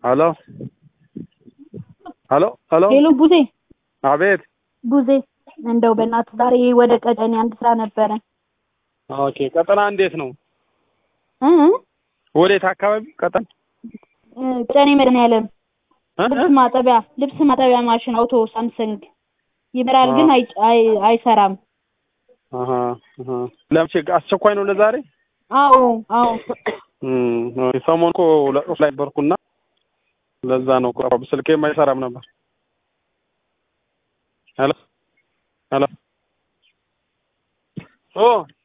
ሄሎ ሄሎ ሄሎ ሄሎ ቡዜ አቤት ቡዜ እንደው በእናትህ ዛሬ ወደ ቀጨኔ አንድ ስራ ነበረ ኦኬ ቀጠና እንዴት ነው እ ወዴት አካባቢ ቀጠና እ ቀጨኔ መድኃኒዓለም እ? ልብስ ማጠቢያ ልብስ ማጠቢያ ማሽን አውቶ ሳምሰንግ ይበራል ግን አይ አይ- አይሰራም አሀ አሀ ለምቼ አስቸኳይ ነው ለዛሬ አዎ አዎ እም ኦኬ ሰሞኑን እኮ ለቅሶ ላይ ነበርኩና ለዛ ነው እኮ ስልኬም አይሰራም ነበር ሄሎ ሄሎ ኦ